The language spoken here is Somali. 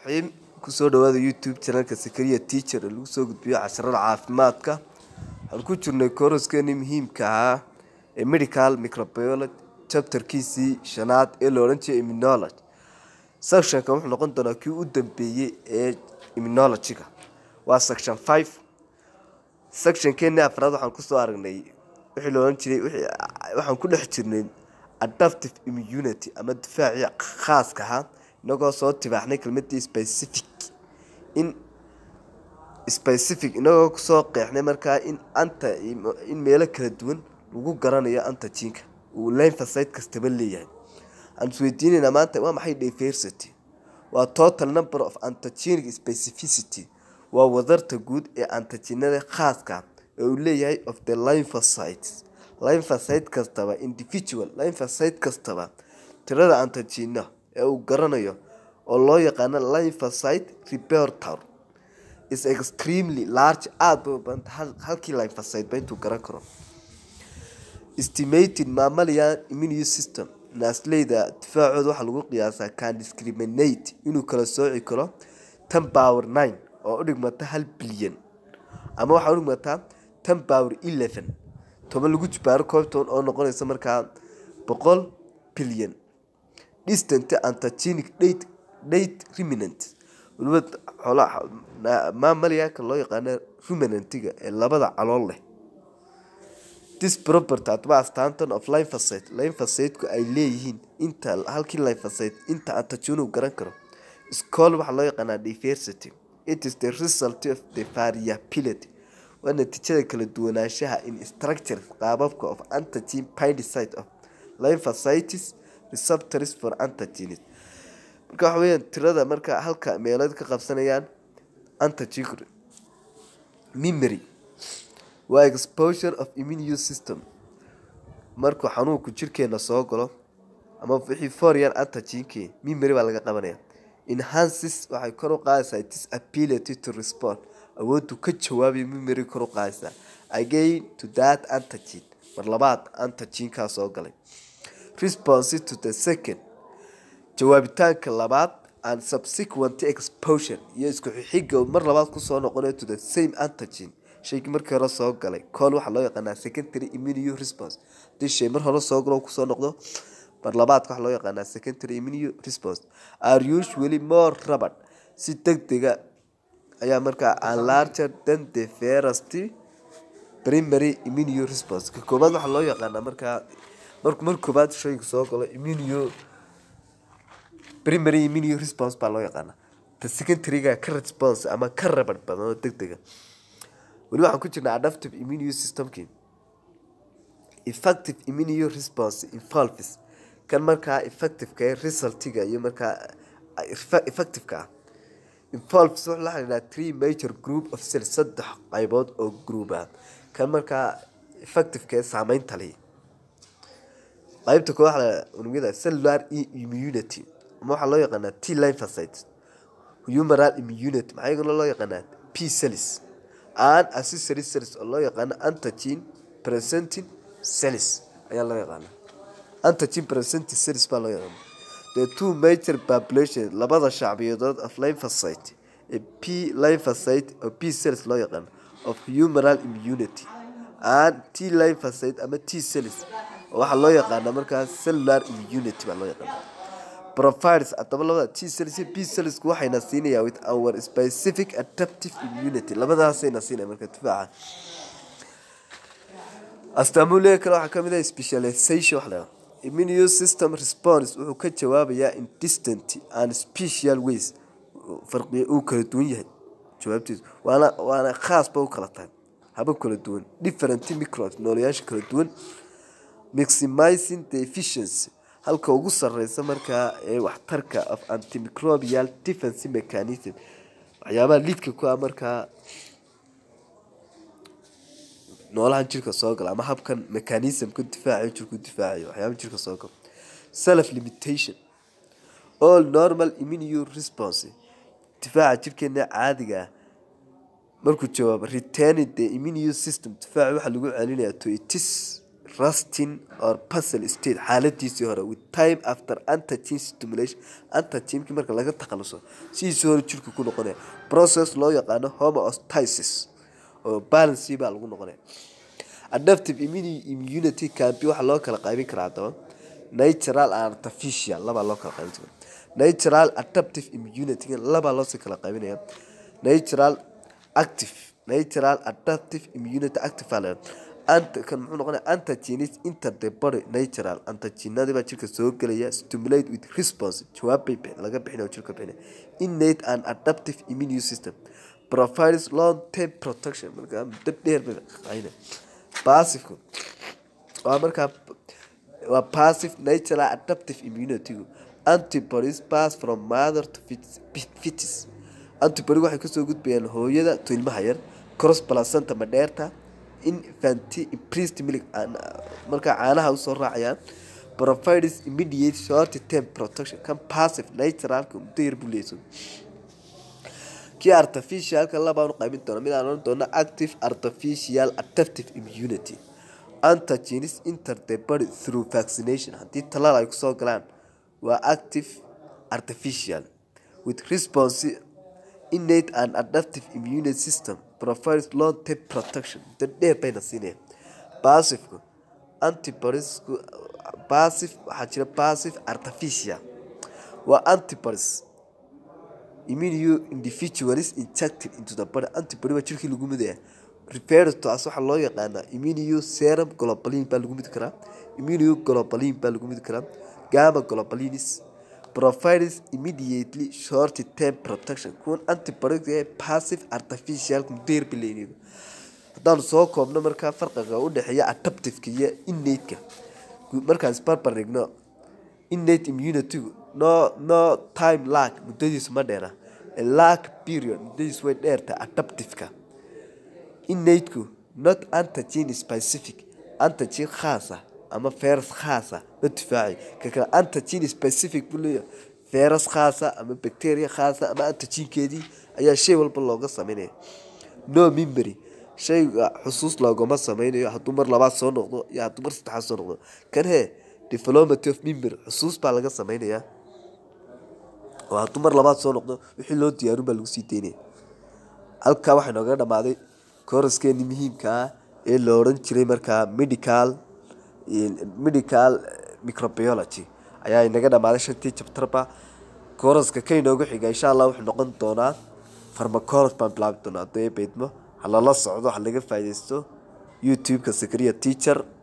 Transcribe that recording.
raxiim kusoo dhawaada youtube channelka sakariya teacher ee lagu soo gudbiyo casharada caafimaadka waxaan ku jirnay kooraskeeni muhiimka ahaa ee medical microbiology chapterkiisii shanaad ee la odhan jiray immunology sectionka wuxuu noqon doonaa kii u dambeeyey ee immunology-ga waa section five sectionkeeni afraad waxaan kusoo aragnay wixii la odhan jiray waxaan ku dhex jirnay adaptive immunity ama difaacii khaaska ahaa inagoo soo tibaaxnay kelmadii specific in specific inagoo kusoo qeexnay markaa in anta in meelo kala duwan lagu garanayo antajiinka uu lymphocyte kastaba leeyahay aan isweydiinayna maanta waa maxay diversity waa total number of antigenic specificity waa wadarta guud ee antigenada khaaska ee uu leeyahay of the lymphocytes lymphocyte kastaba individual lymphocyte kastaba tirada antigena ee uu garanayo oo loo yaqaano lymphocyte repertoire is extremely large aada bay u badanta halkii lymphocyte ba intuu garan karo estimated mammalian immune system naasleyda difaacooda waxaa lagu qiyaasaa can discriminate inuu kala sooci karo ten power nine oo u dhigmata hal bilyan ama waxaa u dhigmataa ten power eleven toban lagu jibaaro koobtoon oo noqonaysa markaa boqol bilyan distant antigenic date date ruminant waliba xoolaha maamaliyaaka loo yaqaano ruminantiga ee labada calool leh this property hadaba astaantan of lymphocyte lymphocyteku ay leeyihiin inta halkii lymphocyte inta antigen uu garan karo scol waxaa loo yaqaanaa diversity it is the result of the variability waa natiijada kala duwanaanshaha in structure qaababka of antigen pindicite of lymphocytes receptors for antigenes marka waxa weyaan tirada marka halka meelood ka qabsanayaan antigen memory waa exposure of immune system markuu xanuunku jirkeena soo galo ama wixii foreign antigenkii memory baa laga qabanaya enhances waxay kor u qaadaysaa its ability to respond awoodu ka jawaabay memory kor u qaadaysaa again to that antigen mar labaad antigenkaa soo galay response to the second jawaabitaanka labaad and subsequent exposure iyo isku xixiga mar labaad kusoo noqonayo to the same antigen shaygii markii hore soo galay cool waxaa loo yaqaanaa secondary immune response hadii shay mar hore soo galo kusoo noqdo mar labaadka waxaa loo yaqaanaa secondary immune response are usually more rabad si deg dega ayaa markaa an larger than the first primary immune response ka koobaad waxaa loo yaqaanaa markaa marku mar koobaad shaygu soo galo immune primary immune response baa loo yaqaanaa ta secondaryga ka response ama ka rabad badan oo deg dega weli waxaan ku jirnaa adaptive immune systemkii effective immune response involves kan markaa effectiveka ee resultiga iyo markaa effectiveka ah involves wuxuu la xidhiidhaa three major group of cells saddex qaybood oo group ah kan markaa effectiveka ee saameynta leh qaybta kooxda unugyada cellular immunity ama waxaa loo yaqaanaa t lymphocytes humoral immunity maxaa iyaguna loo yaqaanaa p cells and accessory cells oo loo yaqaano antigen presenting cells ayaa loo yaqaana antigen presenting cells baa loo yaqaana the two major population labada shacbiyadood of lymphocyte ee p lymphocyte oo p cells loo yaqaano of humoral immunity and t lymphocyte ama t cells oo waxaa loo yaqaana markaa cellular immunity baa loo yaqaana provides haddaba labada t cells iyo b cellsku waxayna siinayaan with our specific adaptive immunity labadaasayna siinaya marka difaaca astaamule kale waxaa kamid ah specialization wax laga immune system response wuxuu ka jawaabayaa in distant and special ways farqiya uu kala duwan yahay jawaabtiisu waana waana khaasba u kala tahay habab kala duwan different microbes noolayaasha kala duwan maximizing the efficiency halka ugu sareysa markaa ee waxtarka of antimicrobial defense mechanism waxyaabaha liidka ku ah markaa noolahan jirka soo gala ama habkan mechanismka difaacayo jirku difaacayo waxyaaba jirka soo gala self limitation all normal immune response difaaca jirkeena caadiga ah markuu jawaabo returning the immune system difaaca waxaa lagu celinayaa to itis rusting or puzzle state xaaladiisii hore with time after antigen stimulation antigenkii marka laga takhaluso sidiisii hore jirka ku noqonaya process loo yaqaano homeostasis oo balancy baa lagu noqonaya adaptive immuni- immunity campi waxaa loo kala qaybin karaa haddaba natural and artificial labaa loo kala qaybin karaa natural adaptive immunity labaa loosii kala qaybinaya natural active natural adaptive immunity active aa la yidhahdaa. Ant- kan muxuu noqonaya antigenes enter the body natural antigenadii baa jirka soo gelaya stimulate with response jawaab bay bix- laga bixinaya oo jirka bixinaya innate and adaptive immune system provides long term protection markaa muddo dheer bay qaynaya passive waa markaa waa passive natural adaptive immunity antibodies pass from mother to fetus- fetus antibody waxay kasoo gudbayaan hooyada to ilmaha yar cross placenta madheerta infanti priest milk aan- markaa caanaha usoo raacayaan provides immediate short term protection kan passive naturalka muddo yar buu leeyahay kii artificialka labaan u qaybin doona mid aan oran doono active artificial adaptive immunity antigenes enter the body through vaccination haddii talaal ay kusoo galaan waa active artificial with response innate and adaptive immune system provides long term protection muddo dheer bayna siinayaan passiveka antibodiesku passive waxaa jira passive artificial waa antibodies immune individuals injected into the body antibody baa jirkii lagu midaya referred to as waxaa loo yaqaanaa immune serum globulin baa lagu midi karaa immune globulin baa lagu midi karaa gamma globulins provides immediately short term protection kuwan antibody ee passive artificial muddeer bileyniga haddaanu soo koobno markaa farqiga u dhexeeya adaptiveka iyo innate-ka markaan isbarbar dhigno innate immunity no no time lag muddadiisu ma dheera lag period muddadiisu way dheertahay adaptiveka innate-ku not antigen specific antigen khaas ah ama virus khaas ah ma difaaci ka kale antigen specific buu leeyahay virus khaas ah ama bacteria khaas ah ama antigenkeedii ayaa shay walba looga sameynaya no memory shayga xusuus loogama sameynayo hadduu mar labaad soo noqdo iyo hadduu mar saddexaad soo noqdo kan hee development of memory xusuus baa laga sameynayaa oo hadduu mar labaad soo noqdo wixii loo diyaarun baa lagu sii daynaya halkaa waxaa nooga dhamaaday kooraskeeni muhiimka ah ee la odhan jiray markaa medical medical microbiology ayaa inaga dhamaaday shantii jabtarba kooraska ka inoogu xiga insha allah wuxuu noqon doonaa farmacology baan bilaabi doonaa haddii ay beydmo ha lala socdo ha laga faaideysto youtube-ka sakariya teacher